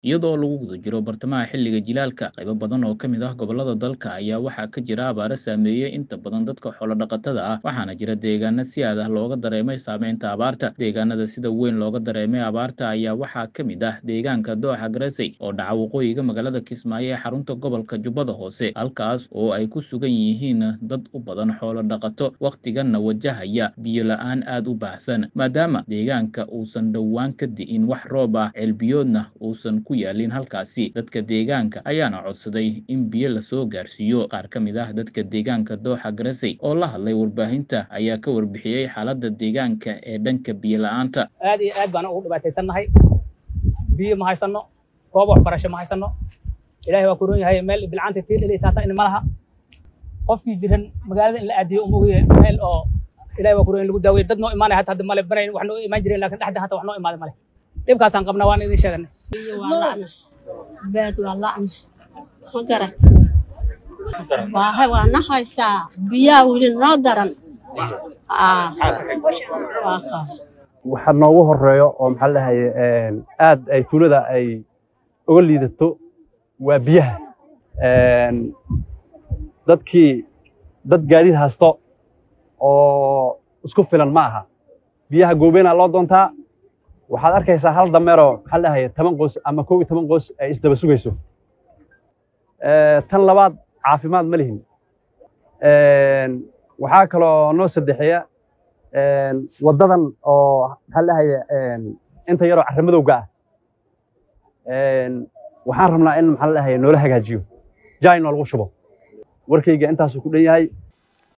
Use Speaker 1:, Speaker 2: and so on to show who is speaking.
Speaker 1: iyadoo lagu guda jiro bartamaha xilliga jilaalka qaybo badan oo ka mid ah gobollada dalka ayaa waxaa ka jira abaaro saameeyey inta badan dadka xoolo-dhaqatada ah waxaana jira deegaano si aad ah looga dareemay saameynta abaarta deegaanada sida weyn looga dareemay abaarta ayaa waxaa ka mid ah deegaanka dooxa garesey oo dhaca waqooyiga magaalada kismaayo ee xarunta gobolka jubbada hoose halkaas oo ay ku sugan yihiin dad u badan xoolo-dhaqato wakhtiganna wajahaya biyo la-aan aad u baahsan maadaama deegaanka uusan dhowaan ka di'in wax roob ah ceelbiyoodna uusan ku yaalin halkaasi dadka deegaanka ayaana codsaday in biyo lasoo gaarsiiyo qaar ka mid ah dadka deegaanka dooxa garesey oo la hadlay warbaahinta ayaa ka warbixiyey xaaladda deegaanka ee dhanka biyo la-aanta
Speaker 2: aad iyo aad baan ugu dhibaataysannahay biyo ma haysano goob waxbarasho ma haysano ilaahay waa ku roon yahay meel bilcaanta tii dhilaysa hata in malaha qofkii jiran magaalada in la aadiyo uma ogaye meel oo ilahay waa ku roon in lagu daaweyo dad noo imaanaya hata hadda male banayn wax noo imaan jireen lakin dhexda hata wax noo imaada male dhibkaasaan qabnaa waan idin sheeganay
Speaker 3: biyo waa la'na beed waa la'na ma garat waahay waa na haysaa biyaa weli noo daran Aa, waa kaa
Speaker 4: waxa noogu horeeyo oo maxaa la dhahaye aad ay tuulada ay uga liidato waa biyaha dadkii dad gaadiid haysto oo isku filan ma aha biyaha goobeena loo doontaa waxaad arkaysaa hal dameeroo maxaa la dhahaye toban qoys ama kow iyo toban qoys ay isdaba sugayso tan labaad caafimaad ma lihin waxaa kaloo noo saddexeeya waddadan oo maxaa lahaye inta yaroo carramadowga ah waxaan rabnaa in maxaa lahaye noola hagaajiyo jaay noo lagu shubo warkayga intaasuu ku dhan yahay